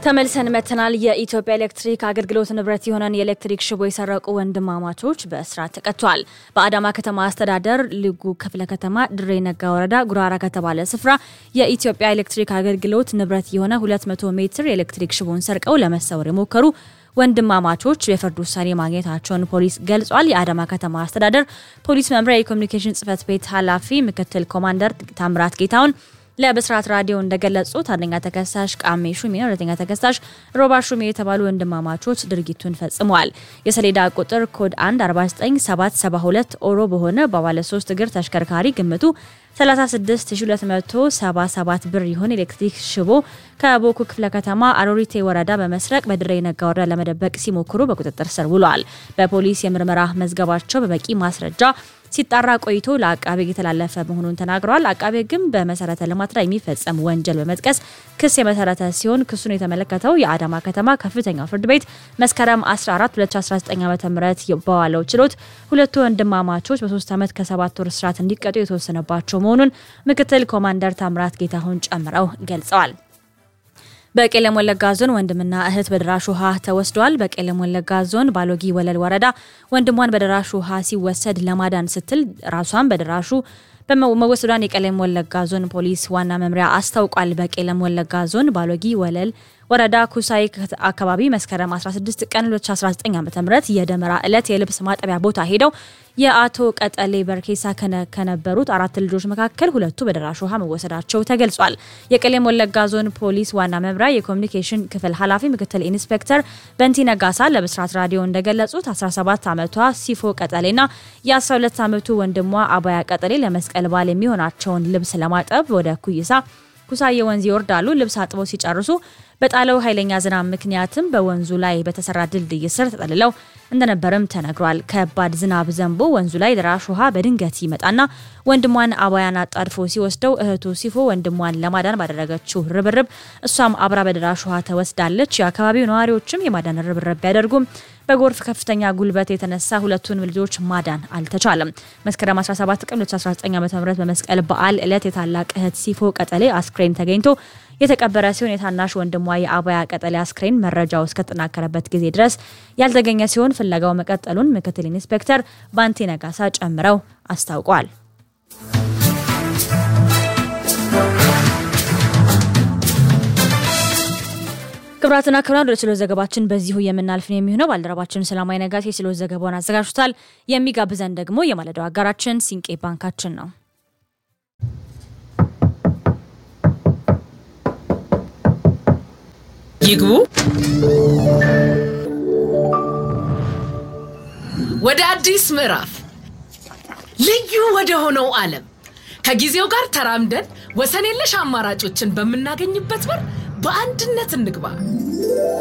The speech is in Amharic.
ተመልሰን መተናል። የኢትዮጵያ ኤሌክትሪክ አገልግሎት ንብረት የሆነን የኤሌክትሪክ ሽቦ የሰረቁ ወንድማማቾች በእስራት ተቀጥተዋል። በአዳማ ከተማ አስተዳደር ልጉ ክፍለ ከተማ ድሬ ነጋ ወረዳ ጉራራ ከተባለ ስፍራ የኢትዮጵያ ኤሌክትሪክ አገልግሎት ንብረት የሆነ 200 ሜትር የኤሌክትሪክ ሽቦን ሰርቀው ለመሰወር የሞከሩ ወንድማማቾች የፍርድ ውሳኔ ማግኘታቸውን ፖሊስ ገልጿል። የአዳማ ከተማ አስተዳደር ፖሊስ መምሪያ የኮሚኒኬሽን ጽህፈት ቤት ኃላፊ ምክትል ኮማንደር ታምራት ጌታውን ለብስራት ራዲዮ እንደገለጹት አንደኛ ተከሳሽ ቃሜ ሹሜ፣ ሁለተኛ ተከሳሽ ሮባ ሹሜ የተባሉ ወንድማማቾች ድርጊቱን ፈጽመዋል። የሰሌዳ ቁጥር ኮድ 1 49772 ኦሮ በሆነ በባለ ሶስት እግር ተሽከርካሪ ግምቱ 36277 ብር የሆነ ኤሌክትሪክ ሽቦ ከቦኩ ክፍለ ከተማ አሮሪቴ ወረዳ በመስረቅ በድሬ ነጋ ወረዳ ለመደበቅ ሲሞክሩ በቁጥጥር ስር ውለዋል። በፖሊስ የምርመራ መዝገባቸው በበቂ ማስረጃ ሲጣራ ቆይቶ ለአቃቤ የተላለፈ መሆኑን ተናግረዋል። አቃቤ ግን በመሰረተ ልማት ላይ የሚፈጸም ወንጀል በመጥቀስ ክስ የመሰረተ ሲሆን ክሱን የተመለከተው የአዳማ ከተማ ከፍተኛው ፍርድ ቤት መስከረም 14 2019 ዓ.ም በዋለው ችሎት ሁለቱ ወንድማማቾች በሶስት ዓመት ከሰባት ወር እስራት እንዲቀጡ የተወሰነባቸው መሆኑን ምክትል ኮማንደር ታምራት ጌታሁን ጨምረው ገልጸዋል። በቄለም ወለጋ ዞን ወንድምና እህት በደራሽ ውሃ ተወስደዋል። በቄለም ወለጋ ዞን ባሎጊ ወለል ወረዳ ወንድሟን በደራሽ ውሃ ሲወሰድ ለማዳን ስትል ራሷን በደራሹ በመወሰዷን የቄለም ወለጋ ዞን ፖሊስ ዋና መምሪያ አስታውቋል። በቄለም ወለጋ ዞን ባሎጊ ወለል ወረዳ ኩሳይ አካባቢ መስከረም 16 ቀን 2019 ዓ.ም የደመራ ዕለት የልብስ ማጠቢያ ቦታ ሄደው የአቶ ቀጠሌ በርኬሳ ከነበሩት አራት ልጆች መካከል ሁለቱ በደራሽ ውሃ መወሰዳቸው ተገልጿል። የቄለም ወለጋ ዞን ፖሊስ ዋና መምሪያ የኮሚኒኬሽን ክፍል ኃላፊ ምክትል ኢንስፔክተር በንቲ ነጋሳ ለብስራት ራዲዮ እንደገለጹት 17 ዓመቷ ሲፎ ቀጠሌና የ12 ዓመቱ ወንድሟ አባያ ቀጠሌ ለመስቀል በዓል የሚሆናቸውን ልብስ ለማጠብ ወደ ኩይሳ ኩሳዬ ወንዝ ይወርዳሉ። ልብስ አጥበው ሲጨርሱ በጣለው ኃይለኛ ዝናብ ምክንያትም በወንዙ ላይ በተሰራ ድልድይ ስር ተጠልለው እንደነበርም ተነግሯል። ከባድ ዝናብ ዘንቦ ወንዙ ላይ ደራሽ ውሃ በድንገት ይመጣና ወንድሟን አባያን አጣድፎ ሲወስደው እህቱ ሲፎ ወንድሟን ለማዳን ባደረገችው ርብርብ እሷም አብራ በደራሽ ውሃ ተወስዳለች። የአካባቢው ነዋሪዎችም የማዳን ርብርብ ቢያደርጉም በጎርፍ ከፍተኛ ጉልበት የተነሳ ሁለቱን ልጆች ማዳን አልተቻለም። መስከረም 17 ቀን 2019 ዓ.ም በመስቀል በዓል ዕለት የታላቅ እህት ሲፎ ቀጠሌ አስክሬን ተገኝቶ የተቀበረ ሲሆን የታናሽ ወንድሟ የአባያ ቀጠሌ አስክሬን መረጃው እስከተጠናከረበት ጊዜ ድረስ ያልተገኘ ሲሆን ፍለጋው መቀጠሉን ምክትል ኢንስፔክተር ባንቴ ነጋሳ ጨምረው አስታውቋል። ክብራትና ክብራን ወደ ችሎት ዘገባችን በዚሁ የምናልፍ ነው የሚሆነው። ባልደረባችን ሰላማዊ ነጋሴ የችሎት ዘገባውን አዘጋጅቷል። የሚጋብዘን ደግሞ የማለዳው አጋራችን ሲንቄ ባንካችን ነው። ይግቡ። ወደ አዲስ ምዕራፍ ልዩ ወደ ሆነው ዓለም ከጊዜው ጋር ተራምደን ወሰን የለሽ አማራጮችን በምናገኝበት በር በአንድነት እንግባ።